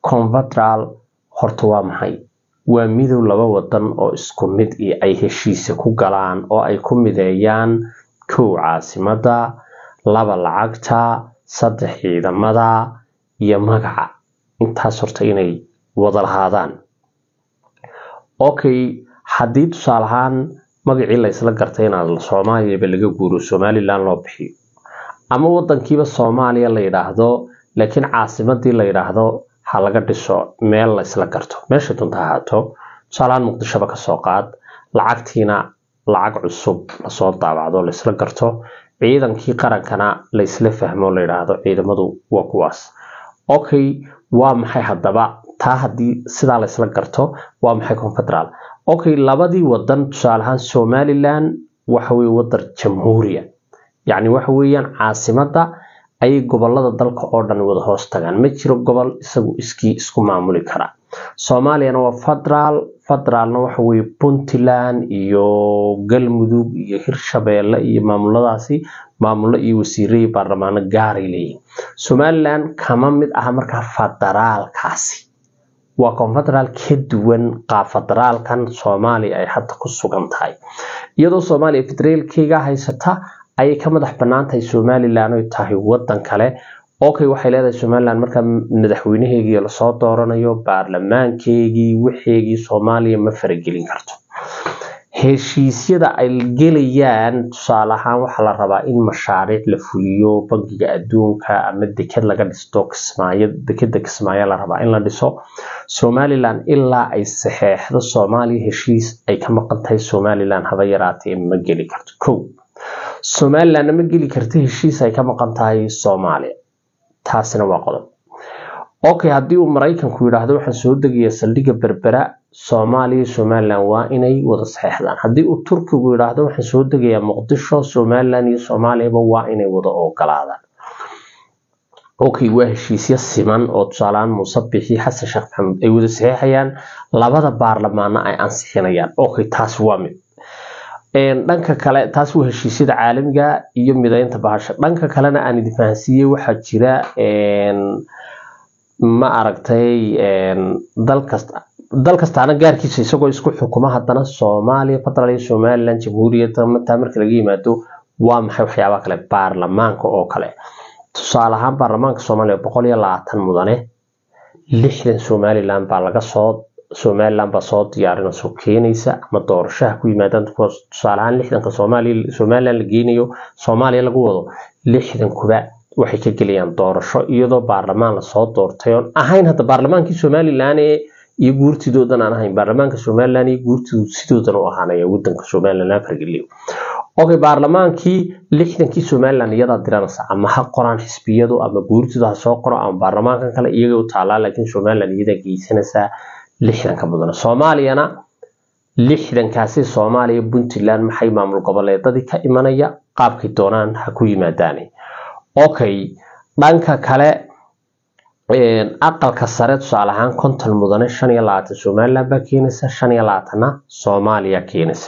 confederal horta waa maxay waa midow laba wadan oo isku mid iyo ay heshiisa ku galaan oo ay ku mideeyaan kow caasimada laba lacagta saddex ciidamada iyo magaca intaas horta inay wada lahaadaan okay haddii tusaale ahaan magacii la isla gartay inaad soomaaliyaba laga guuro somalilan loo bixiyo ama wadankiiba soomaaliya la yidhaahdo laakiin caasimadii la yidhaahdo ha laga dhiso meel la isla garto meesha dunta ahaato tusaalahaan muqdishoba kasoo qaad lacagtiina lacag cusub lasoo daabacdo laisla garto ciidankii qarankana la isla fahmo la yidhaahdo ciidamadu waa kuwaas okay waa maxay haddaba taa haddii sidaa la isla garto waa maxay confederal okay labadii wadan tusaale ahaan somalilan waxa weye wadan jamhuuriya yacni waxa weeyaan caasimada ayay gobolada dalka oo dhan wada hoos tagaan ma jiro gobol isagu iskii isku maamuli kara soomaaliyana waa federaal federaalna waxa weye puntland iyo galmudug iyo hirshabeelle iyo maamuladaasi maamulo iyo wasiire iyo baarlamaano gaaray leeyihin somalilan kama mid aha markaa federaalkaasi waa confederaal ka duwan qaab federaalkan soomaaliya ay hadda ku sugan tahay iyadoo soomaaliya federaalkeyga haysata ayay ka madax bannaan tahay somalilan oy tahay wadan kale okay waxay leedahay somalilan markaa madaxweynaheegii lasoo dooranayo baarlamaankeegii waxeegii soomaaliya ma faragelin karto heshiisyada ay gelayaan tusaale ahaan waxaa la rabaa in mashaariic la fuliyo bangiga adduunka ama deked laga dhisto kismaayo dekeda kismaayo la rabaa in la dhiso somalilan ilaa ay saxeexdo soomaaliya heshiis ay ka maqan tahay somalilan haba yaraatee ma geli karto kow somalilanna ma geli karta heshiis ay ka maqan tahay soomaaliya taasina waa qodob okay haddii uu maraykanku yidhaahdo waxaan soo degayaa saldhigga berbera soomaaliya somalilan waa inay wada saxeexdaan haddii uu turkigu yidhaahdo waxaan soo degayaa muqdisho somalilan iyo soomaaliyaba waa inay wada ogolaadaan okay waa heshiisyo siman oo tusaalehaan muuse bixi xasan sheekh maxamuud ay wada saxeexayaan labada baarlamaana ay ansixinayaan okay taas waa mid dhanka kale taas waa heshiisyada caalamiga iyo mideynta bahasha dhanka kalena aan idin fahansiiyey waxaa jira ma aragtay dalkasta dal kastaana gaarkiisa isagoo isku xukuma haddana soomaaliya federal iyo somalilan jamhuuriyadda mataa marka laga yimaado waa maxay waxyaabaha kale baarlamaanka oo kale tusaale ahaan baarlamaanka soomaaliya boqol iyo labaatan mudane lixdan somalilan baa laga soo somalilan baa soo diyaarinayso keenaysa ama doorashaha ku yimaadaan tusaale ahaan lixdanka soomaaliya somalilan la geynayo soomaaliya lagu wado lixdankuba waxay ka gelayaan doorasho iyadoo baarlamaan lasoo doortay oon ahayn hadda baarlamaankii somalilan ee iyo guurtidoodan aan ahayn baarlamaanka somalilan iyo guurtidu sidoodan u ahaanaya wadanka somalilan afargeliyo okay baarlamaankii lixdankii somalilan iyadaa diranaysa ama ha qoraan xisbiyadu ama guurtidu ha soo qoro ama baarlamaankan kale iyaga u taalaa laakiin somalilan iyadaa geysanaysaa lixdanka mudane soomaaliyana lixdankaasi soomaaliya puntland maxay maamul goboleedadii ka imanaya qaabkay doonaan ha ku yimaadaan okay dhanka kale aqalka sare tusaale ahaan konton mudane shan iyo labaatan somaliland baa keenaysa shan iyo labaatanna soomaaliya keenaysa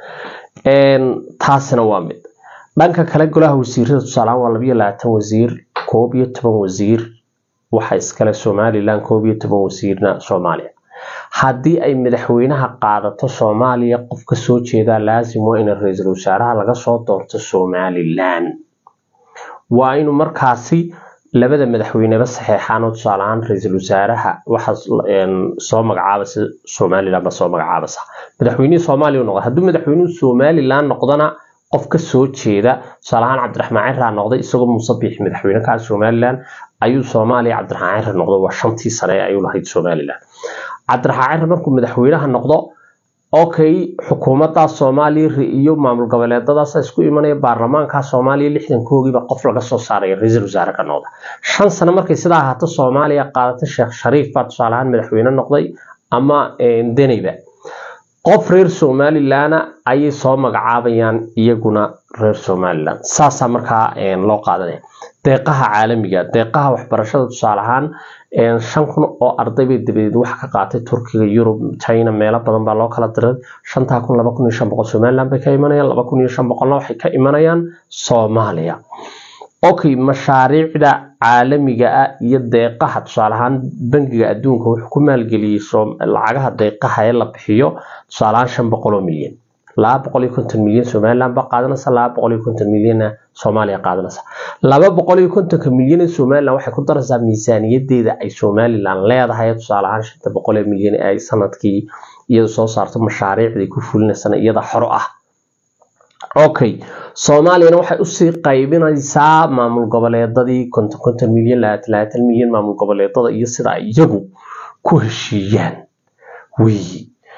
taasina waa mid dhanka kale golaha wasiirada tusaale ahaan waa labayo labaatan wasiir koob iyo toban wasiir waxa iskale somalilan koob iyo toban wasiirna soomaaliya haddii ay madaxweynaha qaadato soomaaliya qof ka soo jeedaa laasim waa in ra-iisul wasaaraha laga soo doorto somalilan waa inuu markaasi labada madaxweyneba saxeexaan oo tusaale ahaan ra-iisul wasaaraha waxaa soo magacaabaysa somalilan baa soo magacaabaysa madaxweynihii soomaaliya noqda hadduu madaxweynuhu somalilan noqdana qof ka soo jeeda tusaale ahaan cabdiraxmaan ciraa noqday isagoo muuse biixi madaxweyne ka somalilan ayuu soomaaliya cabdiraxmaan cira noqdo waa shantii sane ayuu lahayd somalilan cabdiraxmaan cira markuu madaxweynaha noqdo okay xukuumadda soomaaliya iyo maamul goboleedadaas isku imanaya baarlamaanka soomaaliya lixdankoogiiba qof laga soo saaraya ra-iisul wasaare ka noqda shan sano markay sidaa ahaato soomaaliya qaadata sheekh shariif baa tusaale ahaan madaxweyne noqday ama deneyba qof reer somalilanna ayay soo magacaabayaan iyaguna reer somalilan saasaa markaa loo qaadanaya deeqaha caalamiga deeqaha waxbarashada tusaale ahaan shan kun oo arday bay dabadeed wax ka qaatay turkiga yurub china meelo badan baa loo kala diray shantaa kun laba kun iyo shan boqol somaliland bay ka imanayaan laba kun iyo shan boqolna waxay ka imanayaan soomaaliya okay mashaariicda caalamiga ah iyo deeqaha tusaale ahaan bangiga adduunka wuxuu ku maalgeliyey lacagaha deeqaha ee la bixiyo tusaale ahaan shan boqol oo milyan laba boqol iyo konton milyan somaliland baa qaadanaysa laba boqol iyo konton milyanna soomaaliya qaadanaysa laba boqol iyo kontonka milyan ee somaliland waxay ku daraysaa miisaaniyadeeda ay somaliland leedahay tusaale ahaan shanta boqol ee milyan ee ay sanadkii iyada soo saarto mashaariicdii ku fulinaysana iyada xoro ah okay soomaaliyana waxay usii qaybinaysaa maamul goboleedadii konton konton milyan labaatan labaatan milyan maamul goboleedada iyo sida ay iyagu ku heshiiyaan weyi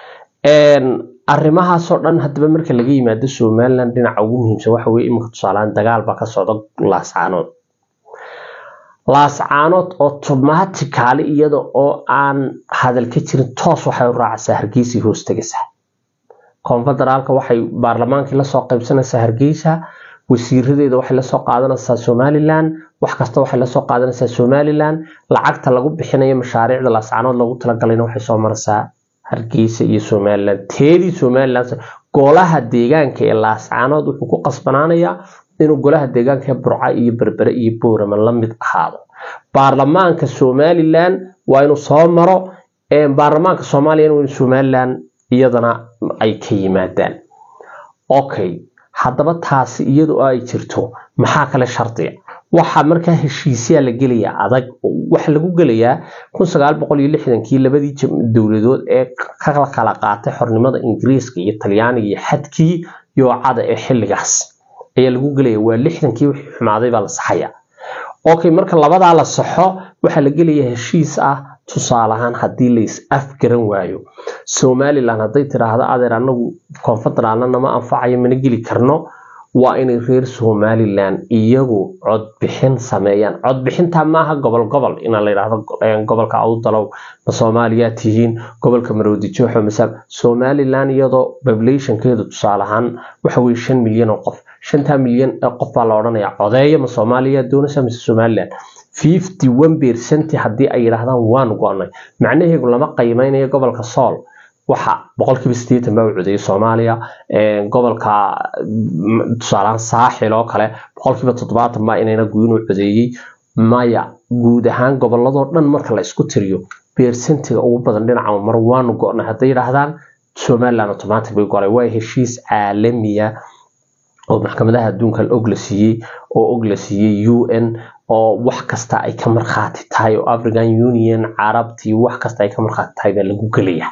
arrimahaasoo dhan hadaba marka laga yimaado somaliland dhinaca ugu muhiimsan waxa weye iminka tusaalehaan dagaal baa ka socda laascaanood laascaanood automatically iyada oo aan hadal ka jirin toos waxay u raacaysaa hargeysii hoos tegaysaa konfederaalka waxay baarlamaankii lasoo qaybsanaysaa hargeysa wasiiradeeda waxay lasoo qaadanaysaa somaliland wax kasta waxay lasoo qaadanaysaa somaliland lacagta lagu bixinayo mashaariicda laascaanood loogu talagalayna waxay soo maraysaa hargeysa iyo somaliland teedii somaliland golaha deegaanka ee laascaanood wuxuu ku qasbanaanayaa inuu golaha deegaanka ee burca iyo berbere iyo boorama la mid ahaado baarlamaanka somaliland waa inuu soo maro baarlamaanka soomaaliya waa in somaliland iyadana ay ka yimaadaan okay haddaba taasi iyadu ay jirto maxaa kale shardiga waxaa markaa heshiisyaa la gelayaa adag waxa lagu gelayaa kun sagaal boqol iyo lixdankii labadii dowladood ee ka kala qaatay xornimada ingiriiska iyo talyaaniga iyo xadkii yoocada ee xilligaas ayaa lagu gelaya waa lixdankii wixii xumaaday baa la saxaya okay marka labadaa la saxo waxaa la gelayaa heshiis ah tusaale ahaan haddii la is afgaran waayo somaliland hadday tidhaahdo adeer anagu konfederaalna nama anfacayo mana geli karno waa inay reer somaliland iyagu codbixin sameeyaan codbixinta maaha gobol gobol in la yidhaahdo gobolka awdalow ma soomaaliyaa tihiin gobolka maroodijoxo masaab somaliland iyadoo populationkeedu tusaale ahaan waxa weye shan milyan oo qof shantaa milyan ee qof baa la odhanayaa codeeya ma soomaaliya doonaysa mise somaliland fifty one percent haddii ay yidhaahdaan waan go-nay macnaheegu lama qiimeynayo gobolka sool waxa boqolkiiba sideetan baa u codeeyay soomaaliya gobolka tusaalehaan saaxil oo kale boqolkiiba toddobaatan baa inayna guinuu codeeyey maya guud ahaan goboladoo dhan marka la isku tiriyo beersentiga ugu badan dhinaca mar waanu go-nay hadday yidhaahdaan somaliland automatic bay golay waa heshiis caalamiya oo maxkamadaha adduunka og la siiyey oo og la siiyey u n oo wax kasta ay ka markhaati tahay oo african union carabtii wax kasta ay ka markhaati tahay baa lagu gelaya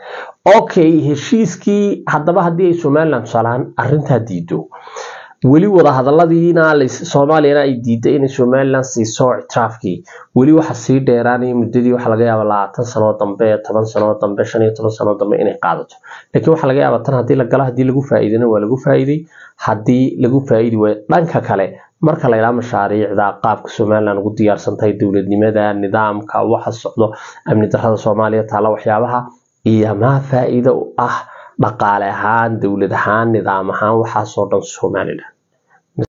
okay heshiiskii haddaba haddii ay somaliland tusaalahaan arrintaa diido weli wadahadaladiina soomaaliyana ay diiday inay somaliland siiso ictiraafkii weli waxa sii dheeraanaya muddadii waxa laga yaaba labaatan sanoo dambe toban sanoo dambe shan iyo toban sanoo dambe inay qaadato laakiin waxaa laga yaaba tan haddii la galo haddii lagu faa'iidana waa lagu faa'iiday haddii lagu faa'iidi waayo dhanka kale marka la yidhaha mashaariicda qaabka somaliland ugu diyaarsan tahay dowladnimada nidaamka waxa socdo amni darrada soomaaliya taala waxyaabaha iyo maa faa'iido u ah dhaqaale ahaan dowlad ahaan nidaam ahaan waxaasoo dhan somaliland